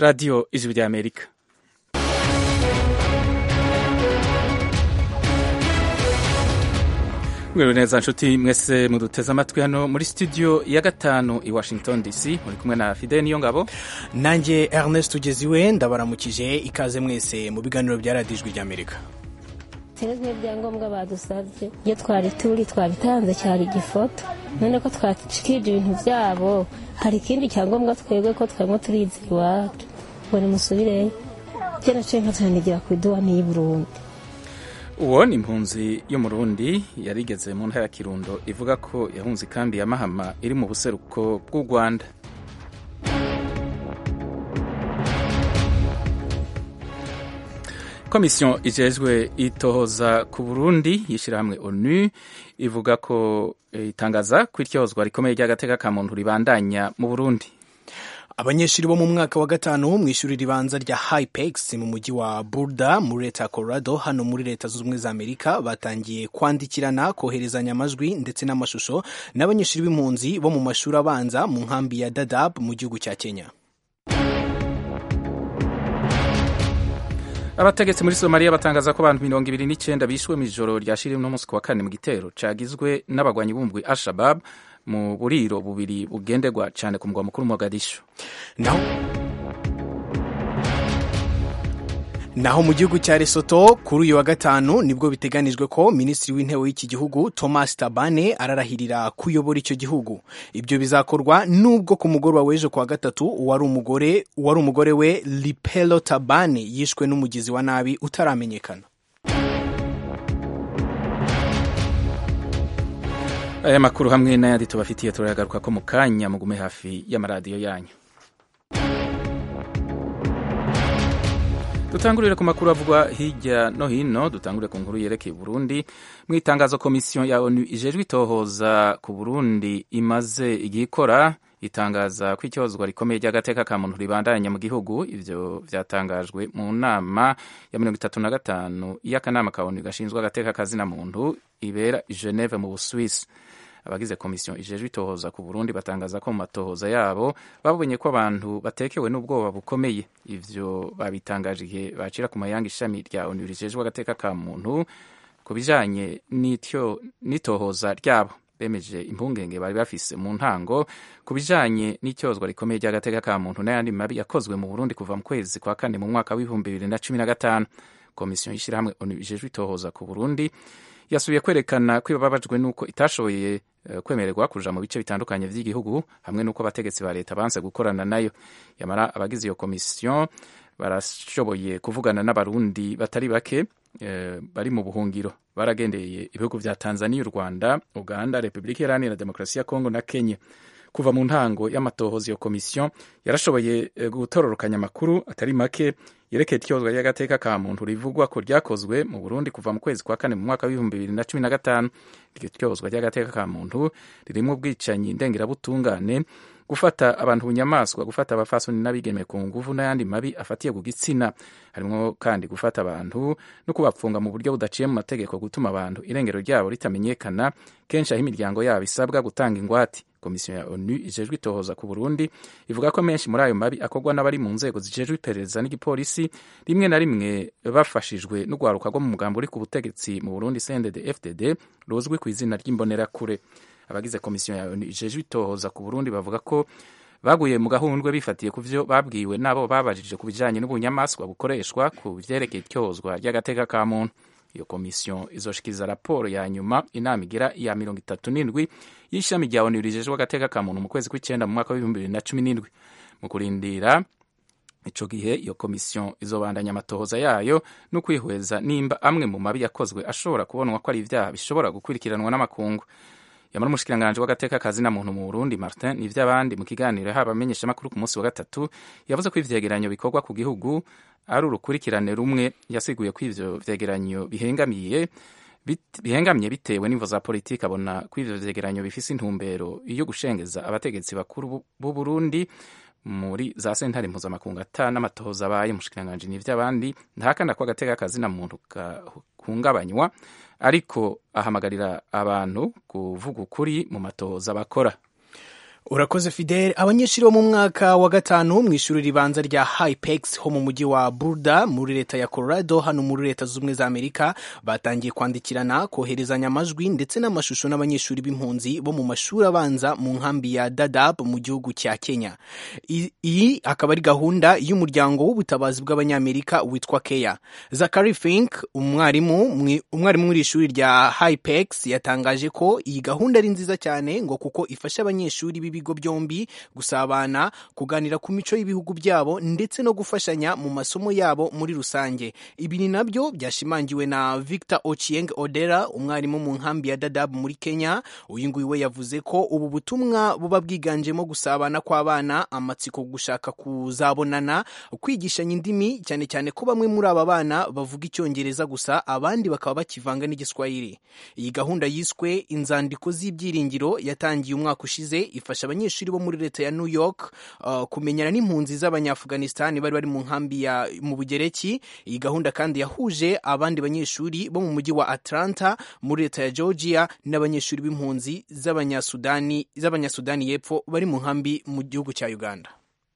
radiyo ijwi ry'amerika mwiriwe neza nshuti mwese muduteze amatwi hano muri studio ya gatanu i washington dc muri kumwe na fide niyo ngabo nanjye ernest ugeziwe ndabaramukije ikaze mwese mu biganiro bya radiyo ijwi ry'amerika rero nk'ibyangombwa badusabye iyo twari turi twabitanze cyari igifoto none ko twacikije ibintu byabo hari ikindi cyangombwa twebwe ko twemwe turizera iwacu ngo nimusubireyo byo naciye nkatanigira ku iduwani y'i burundi uwo ni impunzi y'umurundi yarigeze mu ntara ya kirundo ivuga ko yahunze ikambi ya mahama iri mu buseruko bw'u rwanda komisiyo ijejwe itohoza ku burundi y'ishyirahamwe onu ivuga ko itangaza ko iryozwa rikomeye ry'agateka ka muntu ribandanya mu burundi abanyeshuri bo mu mwaka wa gatanu mu ishuri ribanza rya hypex mu mujyi wa burda muri leta ya colorado hano muri leta zunze ubumwe za amerika batangiye kwandikirana koherezanya amajwi ndetse n'amashusho n'abanyeshuri b'impunzi bo mu mashuri abanza mu nkambi ya dadab mu gihugu cya kenya abategetsi muri somaliya batangaza ko abantu mirongo ibiri n'icyenda bishwe mu ijoro ryashiriwe n'umunsi ku wa kane mu gitero cagizwe n'abagwanyi b'umugwi al-shabab mu buriro bubiri bugenderwa cyane ku mugwa mukuru Mogadishu naho naho mu gihugu cya Lesotho kuri uyu wa gatanu nibwo biteganijwe ko minisitiri w'intebe w'iki gihugu Thomas Tabane ararahirira kuyobora icyo gihugu ibyo bizakorwa nubwo ku mugoroba w'ejo ku wa gatatu uwari umugore uwari umugore we Lipelo Tabane yishwe n'umugizi wa nabi utaramenyekana aya makuru hamwe n'ayandi tubafitiye turayagaruka ko mu kanya mugume hafi y'amaradiyo yanyu dutangurire ku makuru avugwa hirya no hino dutangurire ku nkuru yerekeye Burundi mu itangazo komisiyo ya onu ijejwe itohoza ku Burundi imaze igihe ikora itangaza ko icyozwa rikomeye ry'agateka ka muntu ribandanya mu gihugu ivyo vyatangajwe mu nama ya mirongo itatu na gatanu y'akanama ka onu gashinzwe agateka kazina muntu ibera i Geneve mu Busuwisi abagize komisiyo ijejwe itohoza ku Burundi batangaza ko mu matohoza yabo babonye ko abantu batekewe n'ubwoba bukomeye ivyo babitangaje igihe bacira ku mayanga ishami rya onu rijejwe agateka ka muntu ku bijanye n'itohoza ryabo bemeje impungenge bari bafise mu ntango ku bijanye n'icyozwa rikomeye ry'agateka ka muntu n'ayandi mabi yakozwe mu Burundi kuva mu kwezi kwa kane mu mwaka w'ibihumbi bibiri na cumi na gatanu komisiyo y'ishyirahamwe onu ijejwe itohoza ku Burundi yasubiye kwerekana ko ibabajwe n'uko itashoboye kwemererwa kuja mu bice bitandukanye vy'igihugu hamwe n'uko abategetsi ba leta banse gukorana nayo yamara abagize iyo komisiyo barashoboye kuvugana n'abarundi batari bake e, bari mu buhungiro baragendeye ibihugu vya tanzania u rwanda uganda repubulika iharanira demokarasi ya kongo na kenya kuva mu ntango y'amatohoza iyo komisiyo yarashoboye gutororokanya amakuru atari make yerekeye ityozwa ry'agateka ka muntu rivugwa ko ryakozwe mu burundi kuva mu kwezi kwa kane mu mwaka w'ibihumbi bibiri na cumi na gatanu iryo tyozwa ry'agateka ka muntu ririmo ubwicanyi ndengerabutungane gufata abantu bunyamaswa gufata abafasoni n'abigeme ku nguvu n'ayandi mabi afatiye ku gitsina harimo kandi gufata abantu no kubapfunga mu buryo budaciye mu mategeko gutuma abantu irengero ryabo ritamenyekana kenshi aho imiryango yabo isabwa gutanga ingwate komisiyo ya onu ijejwe itohoza ku burundi ivuga ko menshi muri ayo mabi akorwa n'abari mu nzego zijejwe iperereza n'igipolisi rimwe na rimwe bafashijwe n'urwaruka rwo mu mugambo uri ku butegetsi mu burundi cndd fdd ruzwi ku izina ry'imbonerakure abagize komisiyo ya onu ijejwe itohoza ku burundi bavuga ko baguye mu gahundwe bifatiye ku vyo babwiwe n'abo babajije ku bijanye n'ubunyamaswa bukoreshwa ku vyerekeye ityozwa ry'agateka ka muntu iyo komisiyo izoshikiriza raporo ya nyuma inama igira iya mirongo itatu n'indwi y'ishami rya onu rijejwe agateka ka muntu mu kwezi kw'icenda mu mwaka w'ibihumbi bibiri na cumi n'indwi mu kurindira ico gihe iyo komisiyo izobandanya amatohoza yayo no kwihweza nimba amwe mu mabi yakozwe ashobora kubonwa ko ari ivyaha bishobora gukurikiranwa n'amakungu yamara umushikiranganji w'agateka kazina muntu mu Burundi Martin n'ivy'abandi mu kiganiro haba amenyesha makuru ku munsi wa gatatu yavuze ko ivyegeranyo bikorwa ku gihugu ari urukurikirane rumwe yasiguye ko ivyo vyegeranyo bihengamiye bihengamye bitewe n'imvo za politiki abona ko ivyo vyegeranyo bifise intumbero yo gushengeza abategetsi bakuru b'u Burundi muri za sentare mpuzamakungu ata n'amatohoza abaye umushikiranganji n'ivy'abandi ntahakana ko agateka kazina muntu gahungabanywa ariko ahamagarira abantu kuvuga ukuri mu matohoza bakora urakoze fidel abanyeshuri bo mu mwaka wa gatanu mu ishuri ribanza rya hypex ho mu mujyi wa burda muri leta ya colorado hano muri leta z'ubumwe za amerika batangiye kwandikirana koherezanya amajwi ndetse n'amashusho n'abanyeshuri b'impunzi bo mu mashuri abanza mu nkambi ya dadab mu gihugu cya kenya iyi akaba ari gahunda y'umuryango w'ubutabazi bw'abanyamerika witwa keya zakari fink umwarimu umwarimu muri ishuri rya hypex yatangaje ko iyi gahunda ari nziza cyane ngo kuko ifasha abanyeshuri b'ibigo byombi gusabana kuganira ku mico y'ibihugu byabo ndetse no gufashanya mu masomo yabo muri rusange ibi ni nabyo byashimangiwe na victor ochieng odera umwarimu mu nkambi ya dadab muri kenya uyu nguyu we yavuze ko ubu butumwa buba bwiganjemo gusabana kw'abana amatsiko gushaka kuzabonana kwigishanya indimi cyane cyane ko bamwe muri aba bana bavuga icyongereza gusa abandi bakaba bakivanga n'igiswahili iyi gahunda yiswe inzandiko z'ibyiringiro yatangiye umwaka ushize ifasha abanyeshuri bo muri leta ya new york uh, kumenyana n'impunzi z'abanyaafghanistan bari bari mu nkambi ya mu bugereki iyi gahunda kandi yahuje abandi banyeshuri bo mu mujyi wa atlanta muri leta ya georgia n'abanyeshuri b'impunzi z'abanyasudani z'abanyasudani y'epfo bari mu nkambi mu gihugu cya uganda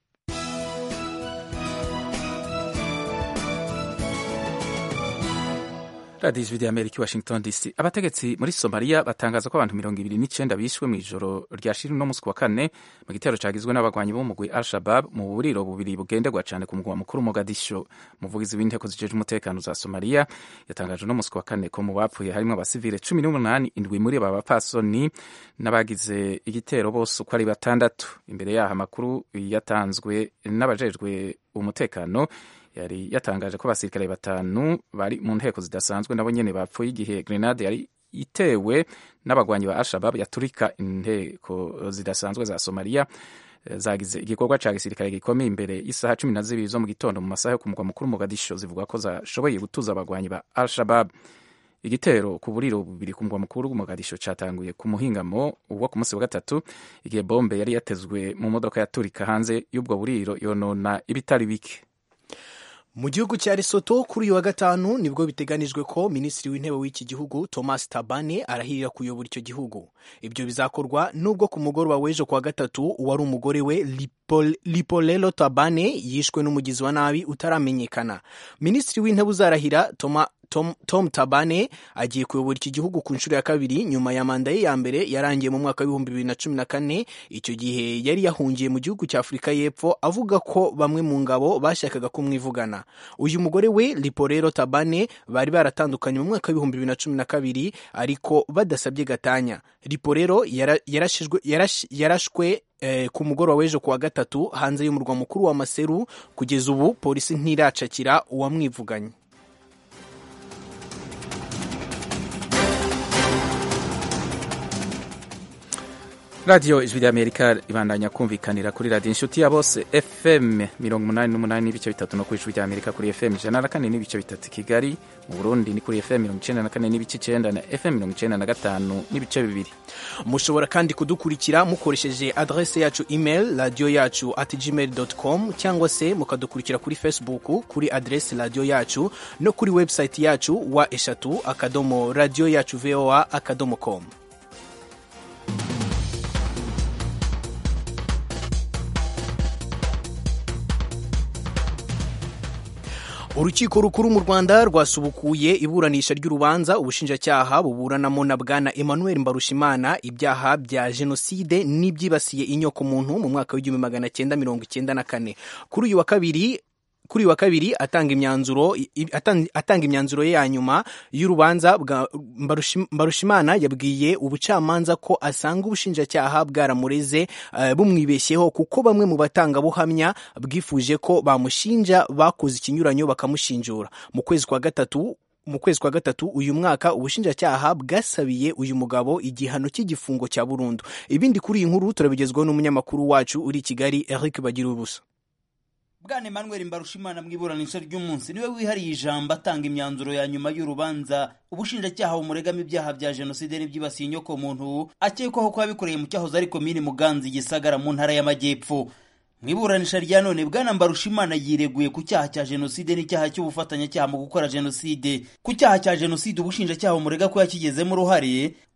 radiyo ijwi ry'amerika i washington dc abategetsi muri somaliya batangaza ko abantu mirongo ibiri n'icyenda bishwe mu ijoro rya shiri no munsi wa kane mu gitero cyagizwe n'abagwanyi b'umugwi al shabab mu buriro bubiri bugenderwa cyane ku mugwa mukuru mogadisho umuvugizi w'inteko zijejwe umutekano za somaliya yatangaje no munsi wa kane ko mu bapfuye harimo abasivile cumi n'umunani indwi muri aba bapfasoni n'abagize igitero bose uko ari batandatu imbere yaho amakuru yatanzwe n'abajejwe umutekano yari yatangaje ko abasirikare batanu bari mu nteko zidasanzwe nabo nyene bapfuye igihe grenade yari itewe n'abagwanyi ba Al-Shabab yaturika inteko zidasanzwe za Somalia zagize igikorwa ca gisirikare gikomeye imbere y'isaha cumi na zibiri zo mu gitondo mu masaha yo ku mugwa mukuru Mogadisho zivuga ko zashoboye gutuza abagwanyi ba Al-Shabab igitero ku buriro bubiri ku mugwa mukuru Mogadisho catanguye ku muhingamo wo ku munsi wa gatatu igihe bombe yari yatezwe mu modoka yaturika hanze y'ubwo buriro yonona ibitari bike mu gihugu cya Lesotho kuri uyu wa gatanu nibwo biteganijwe ko minisitiri w'intebe w'iki gihugu Thomas Tabane arahirira kuyobora icyo gihugu ibyo bizakorwa nubwo ku mugoroba w'ejo kuwa gatatu uwari umugore we Lipolelo Tabane yishwe n'umugizi wa nabi utaramenyekana minisitiri w'intebe uzarahira Toma Tom, Tom Tabane agiye kuyobora iki gihugu ku nshuro ya kabiri nyuma ya manda ye ya mbere yarangiye mu mwaka w'ibihumbi bibiri na cumi na kane icyo gihe yari yahungiye mu gihugu cya Afurika y'Epfo avuga ko bamwe mu ngabo bashakaga kumwivugana uyu mugore we Lipolelo Tabane bari baratandukanye mu mwaka w'ibihumbi bibiri na cumi na kabiri ariko badasabye gatanya Lipolelo yarashwe yarash, yarashwe eh, ku mugoroba w'ejo kuwa gatatu hanze y'umurwa mukuru wa Maseru kugeza ubu polisi ntiracakira uwamwivuganye radiyo ijwi ry'amerika ibandanya kumvikanira kuri radiyo inshuti ya bose fm mirongo umunani n'umunani n'ibice bitatu no ku ijwi ry'amerika kuri fm ijana na kane n'ibice bitatu kigali mu burundi ni kuri fm mirongo icyenda na kane n'ibice icyenda na fm mirongo icyenda na gatanu n'ibice bibiri mushobora kandi kudukurikira mukoresheje adrese yacu email radiyo yacu at gmail com cyangwa se mukadukurikira kuri facebook kuri adrese radiyo yacu no kuri website yacu wa eshatu akadomo radiyo yacu voa akadomo com urukiko rukuru mu rwanda rwasubukuye iburanisha ry'urubanza ubushinjacyaha buburanamo na bwana emmanuel mbarushimana ibyaha bya jenoside n'ibyibasiye inyokomuntu mu mwaka w'igihumbi magana cyenda mirongo icyenda na kane kuri uyu wa kabiri kuri uyu wa kabiri atanga imyanzuro atanga imyanzuro ye ya nyuma y'urubanza bwa Mbarushimana yabwiye ubucamanza ko asanga ubushinjacyaha bwaramureze uh, bumwibeshyeho kuko bamwe mu batangabuhamya bwifuje ko bamushinja bakoze ikinyuranyo bakamushinjura mu kwezi kwa gatatu mu kwezi kwa gatatu uyu mwaka ubushinjacyaha bwasabiye uyu mugabo igihano cy'igifungo cya burundu ibindi kuri iyi nkuru turabigezwaho n'umunyamakuru wacu uri i kigali eric bagira ubusa bwana emmanuel mbarushimana mu iburanisha ry'umunsi niwe wihariye ijambo atanga imyanzuro ya nyuma y'urubanza ubushinjacyaha bumuregamo ibyaha bya jenoside n'ibyibasiye inyokomuntu akekwaho kuba bikoreye mu cyahoze ari komini muganzi gisagara mu ntara y'amajyepfo mu iburanisha rya none bwana mbarushimana yireguye ku cyaha cya jenoside n'icyaha cy'ubufatanyacyaha mu gukora jenoside ku cyaha cya jenoside ubushinjacyaha bumurega ko yakigezemo uruhare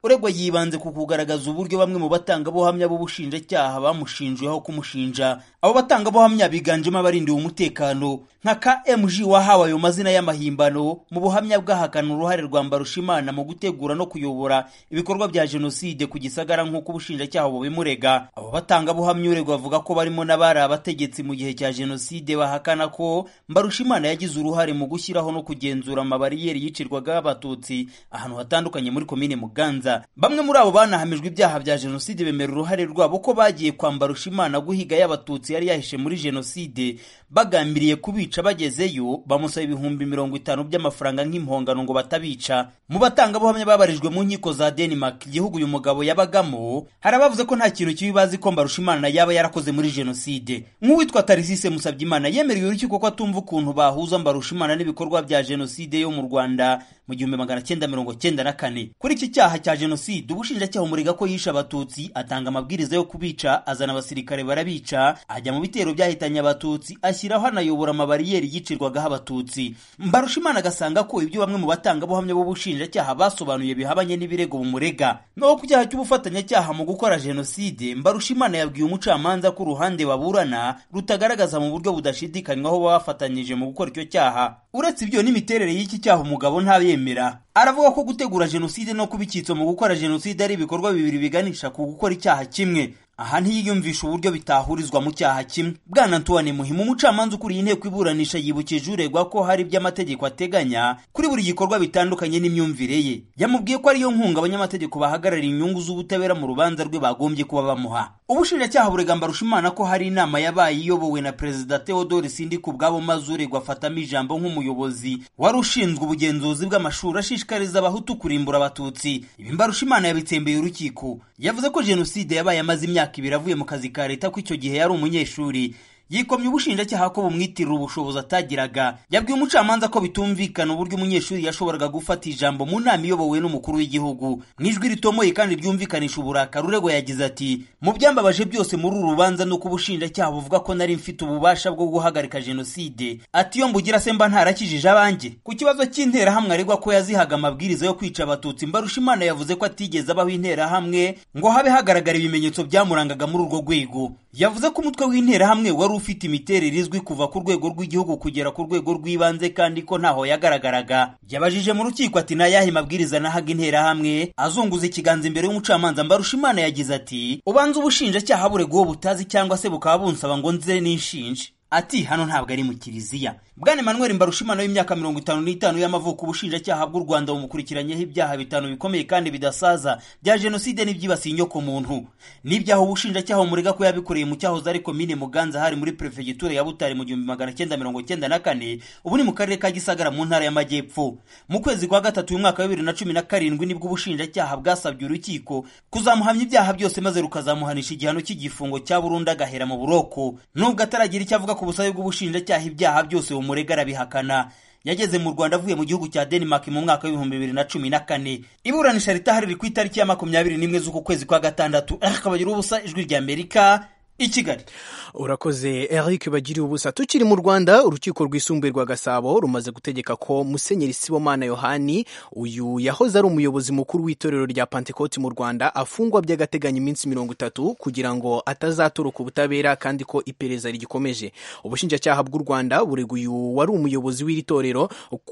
uregwa yibanze ku kugaragaza uburyo bamwe mu batangabuhamya b'ubushinjacyaha bamushinjweho kumushinja abo batangabuhamya biganjemo abarindiwe umutekano nka kmg wahawe ayo mazina y'amahimbano mu buhamya bwahakana uruhare rwa mbarushimana mu gutegura no kuyobora ibikorwa bya jenoside ku gisagara nk'uko ubushinjacyaha bubimurega abo batangabuhamya uregwa bavuga ko barimo n'abari abategetsi mu gihe cya jenoside bahakana ko mbarushimana yagize uruhare mu gushyiraho no kugenzura amabariyeri yicirwagaho abatutsi ahantu hatandukanye muri komine muganza bamwe muri abo banahamijwe ibyaha bya jenoside bemera uruhare rwabo ko bagiye kwa mbarushimana guhiga y'abatutsi yari yahishe muri jenoside bagambiriye kubica bagezeyo bamusaba ibihumbi mirongo itanu by'amafaranga nk'impongano ngo batabica mu batangabuhamya babarijwe mu nkiko za denmark igihugu uyu mugabo yabagamo hari abavuze ko nta kintu kibi bazi ko mbarushimana yaba yarakoze muri jenoside nk'uwitwa tarisise musabyimana yemereye urukiko ko atumva ukuntu bahuza mbarushimana n'ibikorwa bya jenoside yo mu rwanda mu gihumbi magana cyenda mirongo cyenda na kane kuri iki cyaha cya jenoside ubushinjacyaha umurega ko yishe abatutsi atanga amabwiriza yo kubica azana abasirikare barabica ajya mu bitero byahitanye abatutsi ashyiraho anayobora amabariyeri yicirwagaho abatutsi mbarushimana agasanga ko ibyo bamwe mu batangabuhamya b'ubushinjacyaha basobanuye bihabanye n'ibirego bumurega naho ku cyaha cy'ubufatanyacyaha mu gukora jenoside mbarushimana yabwiye umucamanza ko uruhande baburana rutagaragaza mu buryo budashidikanywaho bafatanyije mu gukora icyo cyaha uretse ibyo n'imiterere y'iki cyaha umugabo ntabemera aravuga ko gutegura jenoside no kuba icyitso mu gukora jenoside ari ibikorwa bibiri biganisha ku gukora icyaha kimwe aha ntiyiyumvisha uburyo bitahurizwa mu cyaha kimwe bwana antoine muhimu umucamanza ukuriye inteko iburanisha yibukije uregwa ko hari ibyo amategeko ateganya kuri buri gikorwa bitandukanye n'imyumvire ye yamubwiye ko ariyo nkunga abanyamategeko bahagarariye inyungu z'ubutabera mu rubanza rwe bagombye kuba bamuha ubushinjacyaha burega mbarushimana ko hari inama yabaye iyobowe na perezida theodore sindi ku bwabo maze uregwa afatamo ijambo nk'umuyobozi wari ushinzwe ubugenzuzi bw'amashuri ashishikariza abahutu kurimbura abatutsi ibi mbarushimana yabitsembeye urukiko yavuze ko jenoside yabaye amaze imyaka ibiri avuye mu kazi ka leta ko icyo gihe yari umunyeshuri yikomye ubushinjacyaha ko bumwitirira ubushobozi atagiraga yabwiye umucamanza ko bitumvikana uburyo umunyeshuri yashoboraga gufata ijambo mu nama iyobowe n'umukuru w'igihugu mu ijwi ritomoye kandi ryumvikanisha uburakari uregwa yagize ati mu byambabaje byose muri uru rubanza ni uko ubushinjacyaha buvuga ko nari mfite ububasha bwo guhagarika jenoside ati iyo mbugira se mba ntarakijije abanjye ku kibazo cy'interahamwe aregwa ko yazihaga amabwiriza yo kwica abatutsi mbarushimana yavuze ko atigeze abaho interahamwe ngo habe hagaragara ibimenyetso byamurangaga muri urwo rwego yavuze ko umutwe w'interahamwe wari ufite imiterere izwi kuva ku rwego rw'igihugu kugera ku rwego rw'ibanze kandi ko ntaho yagaragaraga yabajije mu rukiko ati nayahe mabwiriza nahaga interahamwe azunguza ikiganza imbere y'umucamanza mbarushimana yagize ati ubanza ubushinjacyaha burega uwo butazi cyangwa se bukaba bunsaba ngo nze n'inshinje ati hano ntabwo ari mu kiliziya bwana emmanuel mbarushimana w'imyaka mirongo itanu n'itanu y'amavuko ubushinjacyaha bw'u rwanda bumukurikiranyeho ibyaha bitanu bikomeye kandi bidasaza bya jenoside n'ibyibasiye inyoko muntu n'ibyaha ubushinjacyaha bumurega ko yabikoreye mu cyahoze ari komine muganza hari muri perefegitura ya butare mu gihumbi magana cyenda mirongo cyenda na kane ubu ni mu karere ka gisagara mu ntara y'amajyepfo mu kwezi kwa gatatu y'umwaka wa bibiri na cumi na karindwi nibwo ubushinjacyaha bwasabye urukiko kuzamuhamya ibyaha byose maze rukazamuhanisha igihano cy'igifungo cya burundu agahera mu buroko nubwo ataragira icyo avuga ku busabe bw'ubushinjacyaha ibyaha byose bumurega arabihakana yageze mu rwanda avuye mu gihugu cya denmark mu mwaka w'ibihumbi bibiri na cumi na kane iburanisha ritahari riri ku itariki ya makumyabiri n'imwe z'uku kwezi kwa gatandatu akabagira ubusa ijwi rya amerika i kigali urakoze eric bagiriye ubusa tukiri mu rwanda urukiko rwisumbuye rwa gasabo rumaze gutegeka ko musenyeri sibomana yohani uyu yahoze ari umuyobozi mukuru w'itorero rya pantekoti mu rwanda afungwa by'agateganyo iminsi mirongo itatu kugira ngo atazaturuka ubutabera kandi ko iperereza rigikomeje ubushinjacyaha bw'u rwanda burega uyu wari umuyobozi w'iri torero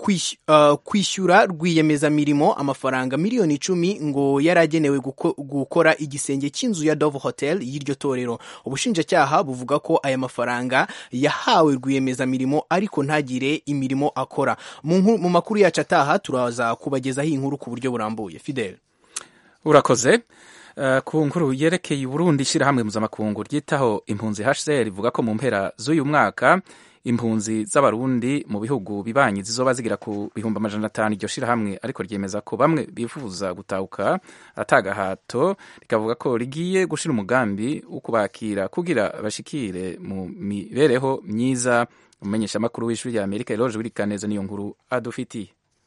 kwishyura rwiyemezamirimo amafaranga miliyoni icumi ngo yari agenewe gukora igisenge cy'inzu ya dove hotel y'iryo torero ubushinjacyaha buvuga ko aya mafaranga yahawe rwiyemezamirimo ariko ntagire imirimo akora mu makuru yacu ataha turaza kubagezaho inkuru ku buryo burambuye fidel urakoze ku nkuru yerekeye Burundi ishyirahamwe mpuzamakungu ryitaho impunzi hcr rivuga ko mu mpera z'uyu mwaka impunzi z'abarundi mu bihugu bibanyi zizoba zigira ku bihumbi amajana atanu iryo shirahamwe ariko ryemeza ko bamwe bifuza gutahuka atagahato rikavuga ko rigiye gushira umugambi wo kubakira kugira bashikire mu mibereho myiza umumenyeshamakuru w'ishuri rya amerika eroje wirikaneza niyo nkuru adufitiye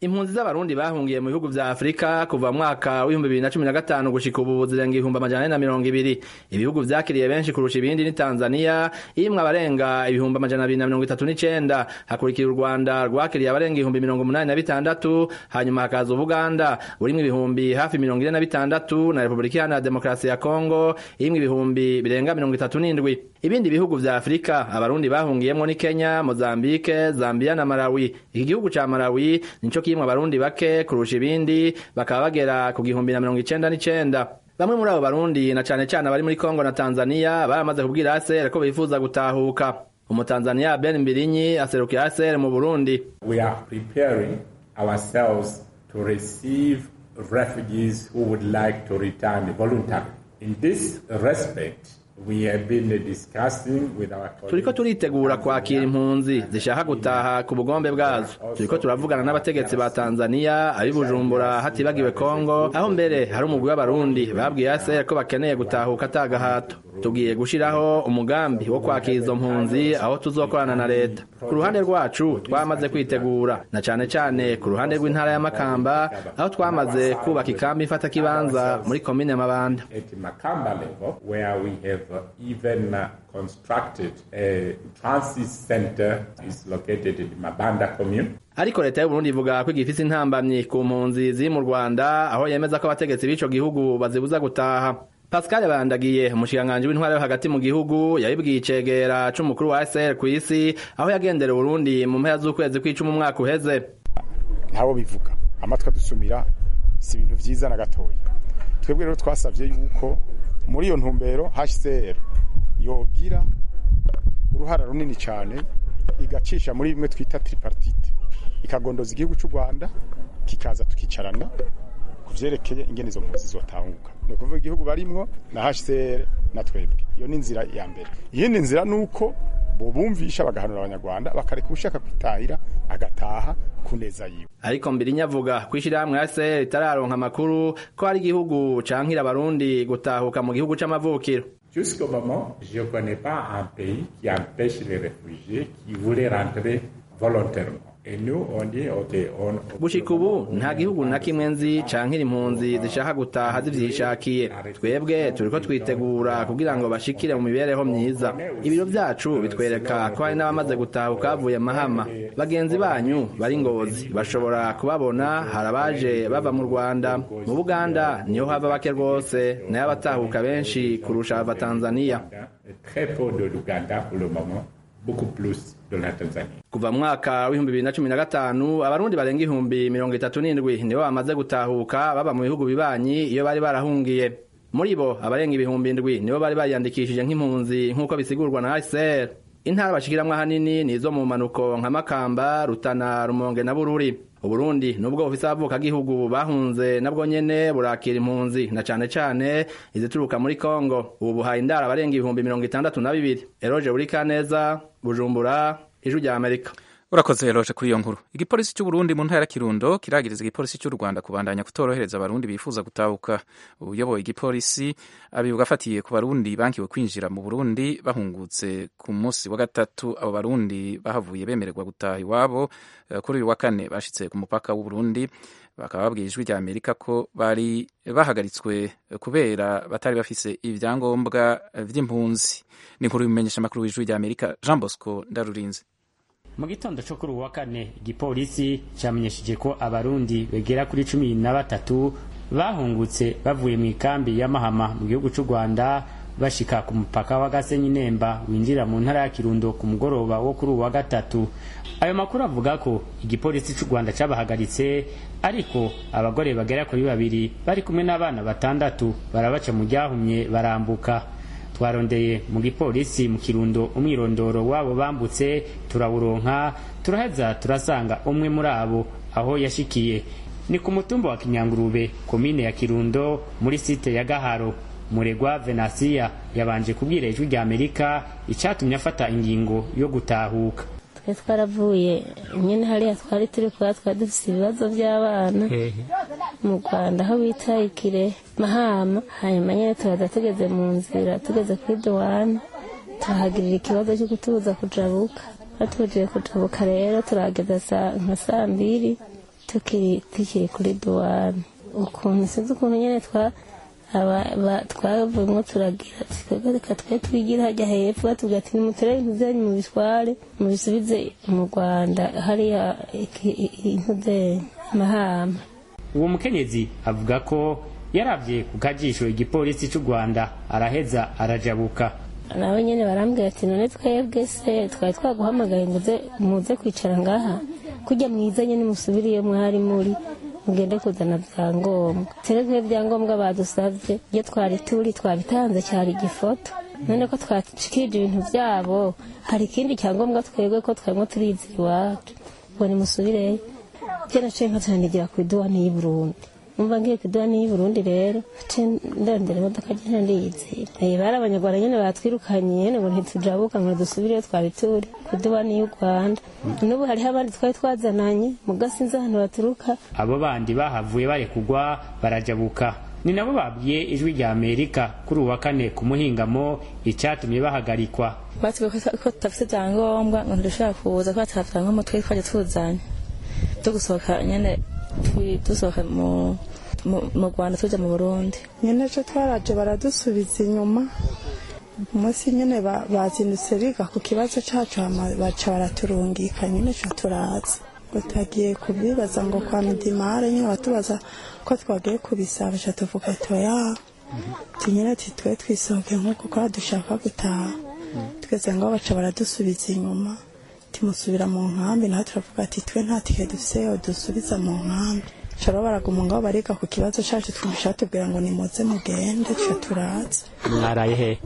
impunzi z'abarundi bahungiye mu bihugu vya afurika kuva mu mwaka w'ibihumbi bibiri na cumi na gatanu gushika ubu zirenga ibihumbi amajana ane na mirongo ibiri ibihugu vyakiriye benshi kurusha ibindi ni tanzania irimwo abarenga ibihumbi amajana abiri na mirongo itatu n'icenda hakurikira u rwanda rwakiriye abarenga ibihumbi mirongo umunani na bitandatu hanyuma hakaza ubuganda burimwo ibihumbi hafi mirongo ine na bitandatu na repubulika iharanira demokarasi ya kongo irimwo ibihumbi birenga mirongo itatu n'indwi ibindi bihugu vya afurika abarundi bahungiyemwo ni kenya mozambike zambia na malawi iki gihugu ca malawi nico kirimwo abarundi bake kurusha ibindi bakaba bagera ku gihumbi na mirongo icenda n'icenda bamwe muri abo barundi na cane cane abari muri kongo na tanzania baramaze kubwira aser ko bifuza gutahuka umutanzaniya ben mbirinyi aserukira aser mu burundi we are preparing ourselves to receive refugees who would like to return voluntarily in this respect We have been discussing with our turiko turitegura kwakira impunzi zishaka gutaha ku bugombe bwazo turiko turavugana n'abategetsi ba tanzania abi bujumbura hatibagiwe kongo aho mbere hari umugwi w'abarundi babwiye aser ko bakeneye gutahuka atagahato tugiye gushiraho umugambi wo kwakira izo mpunzi aho tuzokorana na leta ku ruhande rwacu twamaze kwitegura na cane cane ku ruhande rw'intara ya makamba aho twamaze kubaka ikambi ifata kibanza muri komine mabanda at Makamba level where we have uh, even uh, constructed a transit center is located in Mabanda commune. ariko leta y'uburundi ivuga ko igifise intambamyi ku mpunzi ziri mu rwanda aho yemeza ko abategetsi b'ico gihugu bazibuza gutaha pascal bandagiye umushikiranganji w'intwara yo hagati mu gihugu yabibwiye icegera c'umukuru wa sr ku isi aho yagendera uburundi mu mpera z'ukwezi kw'icumi umwaka uheze ntabo bivuga amatwi adusumira si ibintu vyiza na gatoya twebwe rero twasavye yuko muri iyo ntumbero hcr yogira uruhara runini cyane igacisha muri bimwe twita tripartite ikagondoza igihugu cy'u rwanda kikaza tukicarana ku vyerekeye ingene izo mpunzi zotanguka ni ukuvuga igihugu barimwo na hcr na twebwe iyo ni inzira ya mbere iyindi nzira ni uko bobumvisha bagahanura abanyarwanda bakareka ushaka kwitahira agataha ku neza yiwe ariko mbirinya avuga ko ishirahamwe ya sr ritararonka amakuru ko hari igihugu cankira abarundi gutahuka mu gihugu c'amavukiro Jusqu'au moment, je ne connais pas un pays qui empêche les réfugiés qui voulaient rentrer volontairement. Et nous, on dit, OK, on... gushika ubu nta gihugu na kimwe nzi cankira impunzi zishaka gutaha zivyishakiye twebwe turiko twitegura kugira ngo bashikire mu mibereho myiza ibiro vyacu bitwereka ko hari n'abamaze gutahuka bavuye mahama bagenzi banyu bari ngozi bashobora kubabona hari abaje bava mu rwanda mu buganda niho hava bake rwose nayo abatahuka benshi kurusha abava tanzaniya Très peu de l'Ouganda pour le moment, beaucoup plus de la Tanzanie. kuva mu mwaka w'ibihumbi bibiri na cumi na gatanu abarundi barenga ihumbi mirongo itatu n'indwi nibo bamaze gutahuka baba mu bihugu bibanyi iyo bari barahungiye muri bo abarenga ibihumbi indwi nibo bari bariyandikishije nk'impunzi nk'uko bisigurwa na hcr intara bashikiramwo ahanini ni izo mu manuko nka makamba rutana rumonge na bururi uburundi nubwo bufise abavukagihugu bahunze nabwo nyene burakira impunzi na cane cane izituruka muri kongo ubu buhaye indara abarenga ibihumbi mirongo itandatu na bibiri eroje burikaneza bujumbura ijwi rya amerika urakoze roje kuri iyo nkuru igipolisi cy'uburundi mu ntara ya kirundo kiragiriza igipolisi cy'u rwanda kubandanya kutorohereza abarundi bifuza gutahuka uyoboye igipolisi abivuga afatiye ku barundi bankiwe kwinjira mu burundi bahungutse ku munsi wa gatatu abo barundi bahavuye bemererwa gutaha iwabo Eh, kuri uyu wa kane bashitse ku mupaka w'uburundi bakaba babwiye ijwi rya amerika ko bari bahagaritswe eh, kubera batari bafise ibyangombwa eh, vy'impunzi ni inkuru bimenyesha amakuru w'ijwi rya amerika jean bosco ndarurinze mu gitondo cyo kuri uwa kane igipolisi cyamenyesheje ko abarundi bagera kuri cumi na batatu bahungutse bavuye mu ikambi ya mahama mu gihugu cy'u rwanda bashika ku mupaka wa gasenyi nemba winjira mu ntara ya kirundo ku mugoroba wo kuri uwa gatatu ayo makuru avuga ko igipolisi cy'u rwanda cyabahagaritse ariko abagore bagera kuri babiri bari kumwe n'abana batandatu barabaca mu ryahumye barambuka twarondeye mu gipolisi mu kirundo umwirondoro wabo bambutse turawuronka turaheza turasanga umwe muri abo aho yashikiye ni ku mutumba wa kinyangurube komine ya kirundo muri site ya gaharo muregwa venasiya yabanje kubwira ijwi rya amerika icyatumye afata ingingo yo gutahuka twe twaravuye nyine hariya twari turi kuba twari dufite ibibazo by'abana mu rwanda aho bita ikire mahama hanyuma nyine turaza tugeze mu nzira tugeze kuri duwane tuhagirira ikibazo cyo kutubuza kujabuka batubujije kujabuka rero turahageza saa- nka saa mbiri tukiri tukiri kuri duwane ukuntu sinzi ukuntu nyine twa twavuyemo turagira twebwe reka twe twigira hajya hepfo batubwira ati nimutere ibintu byanyu mu bitware mubisubize mu rwanda hariya intuze mahama uwo mukenyezi avuga ko yarabye ku kajisho igipolisi cy'u rwanda araheza arajabuka nawe nyine barambwira ati none twebwe se twari twaguhamagaye ngo muze kwicara ngaha kujya mwizanye nimusubiriye mwari muri mugende kuzana byangombwa terezwe ibyangombwa badusabye iyo twari turi twabitanze cyari igifoto none ko twacikirije ibintu byabo hari ikindi cyangombwa twebwe ko twarimo turizira iwacu ngo nimusubireyo byo naciye nkatanigira ku iduwani y'i burundi numva ngiye ku iduwani y'i burundi rero ndondera imodoka nyine ndiyizira bari abanyarwanda nyine batwirukanye nyine ngo ntitujabuka ngo dusubireyo twari turi ku iduwani y'u rwanda n'ubu hariho abandi twari twazananye mu gasinzi ahantu baturuka abo bandi bahavuye barekugwa barajabuka ni nabo babwiye ijwi rya amerika kuri uwa kane ku muhingamo icyatumye bahagarikwa batubwiye ko tudafite ibyangombwa ngo ntidushobora kuza kuba tuhavanga twe twajya tuzanye byo gusohoka nyine dusohoka mu rwanda tujya mu burundi nyine cyo twaraje baradusubiza inyuma umunsi nyine bazindutse biga ku kibazo cyacu baca baraturungika nyine cyo turaza tutagiye kubibaza ngo kwa midimare nyine batubaza ko twagiye kubisaba cyo tuvuga toya tunyine ati twe twisohoke nk'uko kwa dushaka gutaha twese ngo baca baradusubiza inyuma timusubira mu nkambi naho turavuga ati twe nta tike dufise dusubiza mu nkambi shara baraguma ngaho bariga ku kibazo cyacu twumvisha batubwira ngo nimuze mugende twe turaza mwaraye he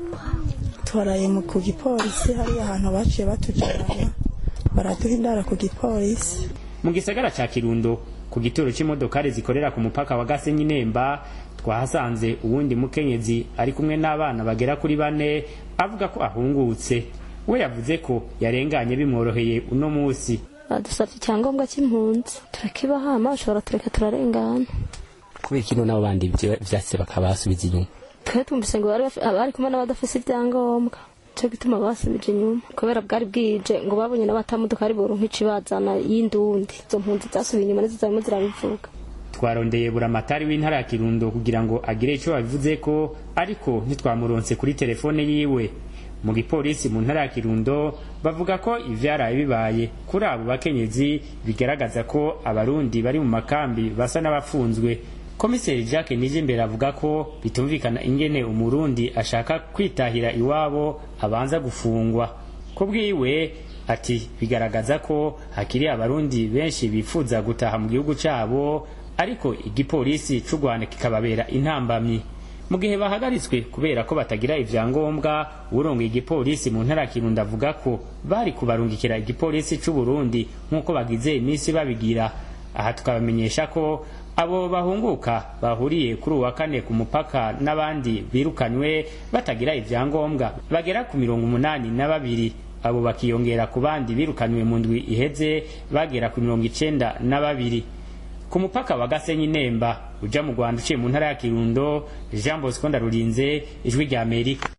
twaraye ku gipolisi hariya ahantu baciye batujyana baraduha indara ku gipolisi mu gisagara cya kirundo ku gituro cy'imodokari zikorera ku mupaka wa gasenyi nemba twahasanze uwundi mukenyezi ari kumwe n'abana bagera kuri bane avuga ko ahungutse we yavuze ko yarenganye bimworoheye uno munsi badusabye icyangombwa cy'impunzi turakibahama bashobora tureka turarengana kubera kino n'abo bandi vyatse bakabasubiza inyuma twe twumvise ngo bari kumwe n'abadafise ibyangombwa cyo gituma basubije inyuma kubera bwari bwije ngo babonye n'abatamodoka ari boronka icibazana y'indundi izo mpunzi zasubiye inyuma nizo zarimo zirabivuga twarondeye buramatari w'intara ya kirundo kugira ngo agire icyo abivuze ko ariko ntitwamuronse kuri telefone yiwe mu gipolisi mu ntara ya kirundo bavuga ko ivyaraye bibaye kuri abo bakenyezi bigaragaza ko abarundi bari mu makambi basa n'abafunzwe komiseri jacques nijimbere avuga ko bitumvikana ingene umurundi ashaka kwitahira iwabo abanza gufungwa ku bwiwe ati bigaragaza ko hakiri abarundi benshi bifuza gutaha mu gihugu cyabo ariko igipolisi c'u rwanda kikababera intambamyi mu gihe bahagaritswe kubera ko batagira ivyangombwa urongoye igipolisi mu ntara ya kirundo avuga ko bari kubarungikira igipolisi c'u burundi nk'uko bagize iminsi babigira aha tukabamenyesha ko abo bahunguka bahuriye kuri uwa kane ku mupaka n'abandi birukanywe batagira ivyangombwa bagera ku mirongo umunani na babiri abo bakiyongera ku bandi birukanywe mu ndwi iheze bagera ku mirongo icenda na babiri ku mupaka wa gasenyi nemba uja mu rwanda uciye mu ntara ya kirundo jean bosco ndarurinze ijwi rya amerika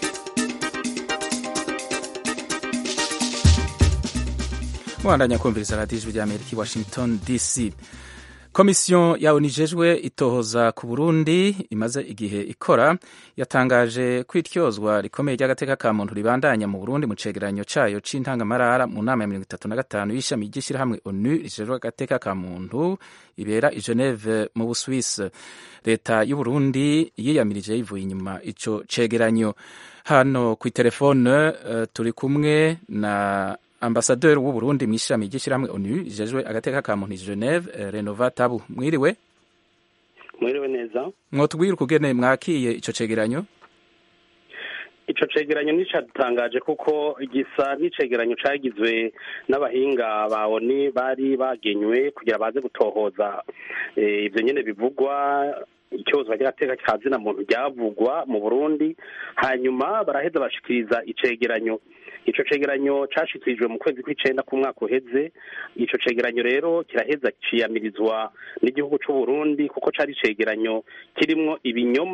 mwandanya kumviriza radiyo ijwi rya amerika i washington dc komisiyo yawe nijejwe itohoza ku burundi imaze igihe ikora yatangaje ko ityozwa rikomeye ry'agateka ka muntu ribandanya mu burundi mu cegeranyo cayo c'intangamarara mu nama ya mirongo itatu na gatanu y'ishami ry'ishirahamwe onu rijejwe agateka ka muntu ibera i geneve mu busuwisi leta y'uburundi yiyamirije yivuye inyuma ico cegeranyo hano ku itelefone uh, turi kumwe na ambasaderi w'uburundi mu ishami ry'ishyirahamwe onu rijejwe agateka ka muntu geneve renova tabu mwiriwe mwiriwe neza mwotubwire ukugene mwakiye ico cegeranyo ico cegeranyo nticadutangaje kuko gisa n'icegeranyo cagizwe n'abahinga ba oni bari bagenywe kugira baze gutohoza ivyo nyene bivugwa icyozwa ry'agateka ka zina muntu ryavugwa mu burundi hanyuma baraheza bashikiriza icegeranyo ico cegeranyo cashikirijwe mu kwezi kw'icenda k'umwaka uheze ico cegeranyo rero kiraheza ciyamirizwa n'igihugu c'u Burundi kuko cari icegeranyo kirimwo ibinyoma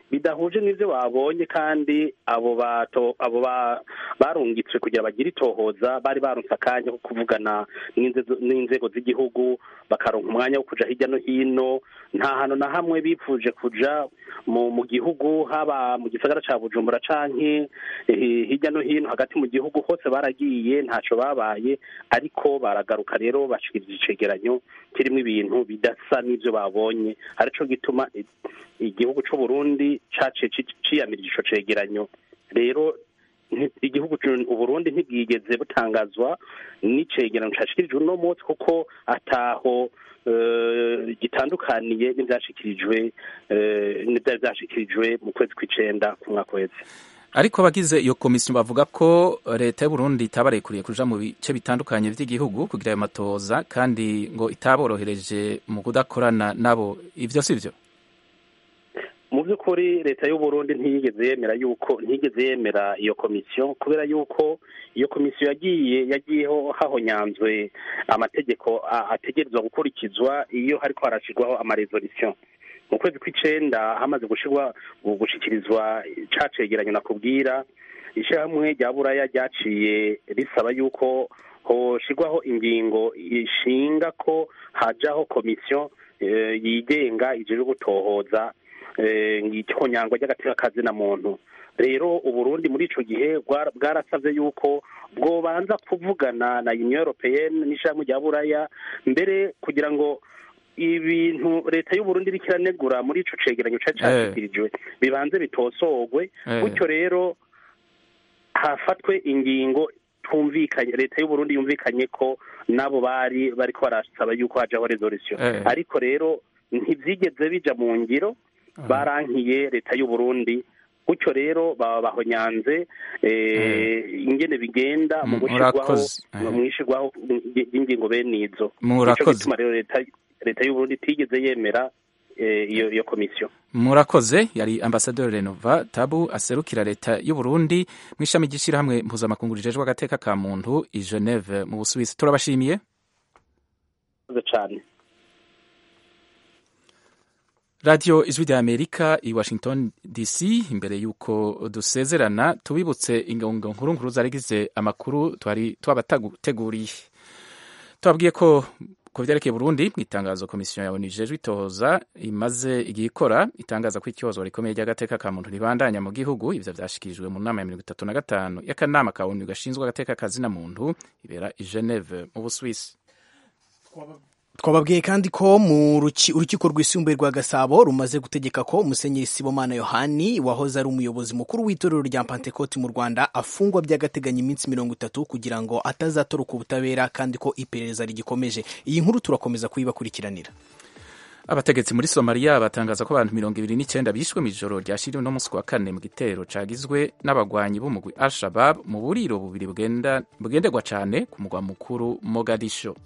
bidahuje n'ibyo babonye kandi abo bato abo ba- barungitswe kugira bagire itohoza bari baronse akanya ko kuvugana n'inzego- n'inzego z'igihugu bakaronka umwanya wo kuja hirya no hino nta hantu na hamwe bipfuje kuja mu mu gihugu haba mu gisagara ca bujumbura canke eh, hirya no hino hagati mu gihugu hose baragiye ntaco babaye ariko baragaruka rero bashikiriza icegeranyo kirimo ibintu bidasa n'ivyo babonye arico gituma i- igihugu c'u Burundi caciye ci- ciyamirije ico cegeranyo rero nti- igihugu c'u- uburundi ntibwigeze butangazwa n'icegeranyo cashikirijwe uno munsi kuko ataho eh, gitandukaniye n'ivyashikirijwe eh, n'ivyari vyashikirijwe mu kwezi kw'icenda ku mwaka wese ariko abagize iyo komisiyo bavuga ko leta y'u Burundi itabarekuriye kuja mu bice bitandukanye vy'igihugu kugira ayo matoza kandi ngo itaborohereje mu kudakorana nabo ivyo sivyo mu by'ukuri leta y'u Burundi ntiyigeze yemera yuko ntiyigeze yemera iyo komisiyo kubera yuko iyo komisiyo yagiye yagiyeho hahonyanzwe amategeko a- ategerezwa gukurikizwa iyo hariko harashirwaho amaresolution mu kwezi kw'icenda hamaze gushirwa gushikirizwa ca cegeranyo nakubwira ishyirahamwe rya buraya ryaciye risaba yuko hoshirwaho ingingo ishinga ko hajaho komisiyo eh, yigenga ijejwe gutohoza eh, ngitonyangwa ry'agatekakazi na muntu rero uburundi muri ico gihe bwara- bwarasavye yuko bwobanza kuvugana na union européenne n'ishirahamwe rya buraya mbere kugira ngo ibintu leta y'uburundi iriko iranegura muri ico cegeranyo cari cashikirijwe bibanze bitosorwe Eh. gutyo rero hafatwe ingingo twumvikanye leta y'uburundi yumvikanye ko nabo bari bariko barasaba yuko hajaho resolution Eh. ariko rero ntivyigeze bija mu ngiro barankiye leta y'uburundi gutyo rero baba bahonyanze eh, ingene bigenda mu Mm, gushirwaho murakoze. Eh. mu ishirwaho ry'ingingo bene izo Murakoze. Nico gituma rero leta leta y'uburundi itigeze yemera eh, iyo iyo komisiyo murakoze yari ambasaderi renova tabu aserukira leta y'u Burundi mu ishami ry'ishyirahamwe mpuzamakungu rijejwe agateka ka muntu i Geneve mu Busuwisi turabashimiye Murakoze cane radiyo ijwi rya amerika i washington dc imbere y'uko dusezerana tubibutse ingongo nkuru nkuru zarigize amakuru twari twabateguriye tubabwiye ko ku byerekeye burundi mu itangazo komisiyo ya onu ijejwe itohoza imaze igihe ikora itangaza ko ikibazo rikomeye ry'agateka ka muntu ribandanya mu gihugu ivyo vyashikirijwe mu nama ya mirongo itatu na gatanu y'akanama ka onu gashinzwe agateka kazina muntu ibera i geneve mu buswisi twababwiye kandi ko mu ruki- urukiko rwisumbuye rwa gasabo rumaze gutegeka ko musenyeri sibomana yohani wahoze ari umuyobozi mukuru w'itorero rya pantekoti mu rwanda afungwa by'agateganyo iminsi mirongo itatu kugira ngo atazatoroka ubutabera kandi ko iperereza rigikomeje iyi nkuru turakomeza kuyibakurikiranira abategetsi muri somaliya batangaza ko abantu mirongo ibiri n'icyenda bishwe mu ijoro ryashiriwe no munsi wa kane mu gitero cagizwe n'abagwanyi b'umugwi al shabab mu buriro bubiri bugenda- bugenderwa cane ku mugwa mukuru mogadisho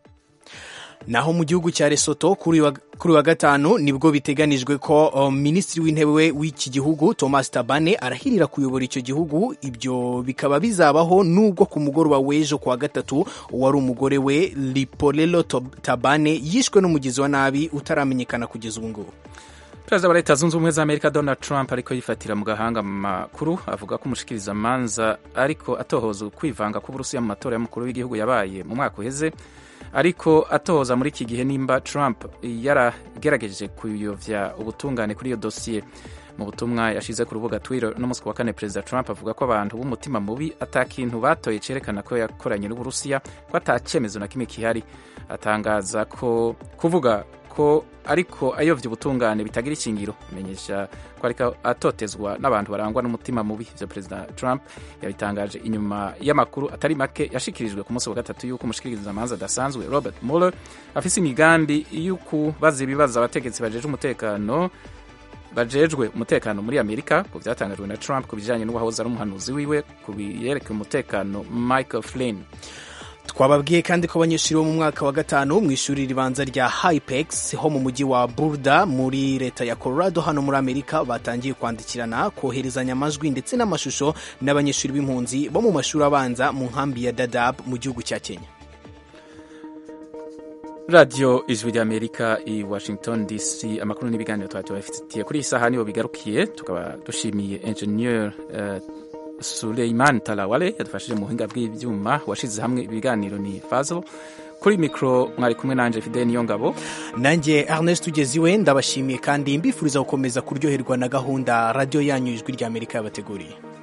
naho mu gihugu cya Lesotho kuri wa, kuri wa gatanu nibwo biteganijwe ko um, minisitiri w'intebe w'iki gihugu Thomas Tabane arahirira kuyobora icyo gihugu ibyo bikaba bizabaho nubwo ku mugoroba w'ejo kwa gatatu wari umugore we Lipolelo Tob- Tabane yishwe n'umugizi wa nabi utaramenyekana kugeza ubu ngubu perezida wa leta zunze ubumwe za amerika donald trump ariko yifatira mu gahanga mu makuru avuga ko umushikirizamanza ariko atohoza ukwivanga k'uburusiya mu matora y'umukuru w'igihugu yabaye mu mwaka uheze ariko atohoza muri iki gihe nimba trump yaragerageje kuyovya ubutungane kuri iyo dosiye mu butumwa yashize ku rubuga twitter no munsi wa kane perezida trump avuga ko abantu b'umutima mubi ata kintu batoye cerekana ko yakoranye n'uburusiya ko ata cyemezo na kimwe kihari atangaza ko kuvuga ko ariko ayovya ubutungane bitagira ishingiro amenyesha ko ariko atotezwa n'abantu barangwa n'umutima mubi ivyo perezida trump yabitangaje inyuma y'amakuru atari make yashikirijwe ku munsi wa gatatu y'uko umushikirizamanza adasanzwe robert mueller afise imigambi y'ukubaza ibibazo abategetsi bajejwe umutekano bajejwe umutekano muri amerika ku byatangajwe na trump ku bijanye n'uwahoze ari umuhanuzi wiwe ku biyerekeye umutekano michael flynn twababwiye kandi ko abanyeshuri bo mu mwaka wa gatanu mu ishuri ribanza rya hypex ho mu mujyi wa burda muri leta ya colorado hano muri amerika batangiye kwandikirana koherezanya amajwi ndetse n'amashusho n'abanyeshuri b'impunzi bo mu mashuri abanza mu nkambi ya dadab mu gihugu cya kenya radiyo ijwi ry'amerika i washington dc amakuru n'ibiganiro tuba tubafitiye kuri iyi saha niho bigarukiye tukaba dushimiye enjeniyeri uh, suleiman tarawale yadufashije mu buhinga bw'ibyuma washyize hamwe ibiganiro ni fazo kuri mikoro mwari kumwe nanjye fide niyo ngabo nanjye ernest ugeziwe ndabashimiye kandi mbifuriza gukomeza kuryoherwa na gahunda radiyo yanyu ijwi ry'amerika yabateguriye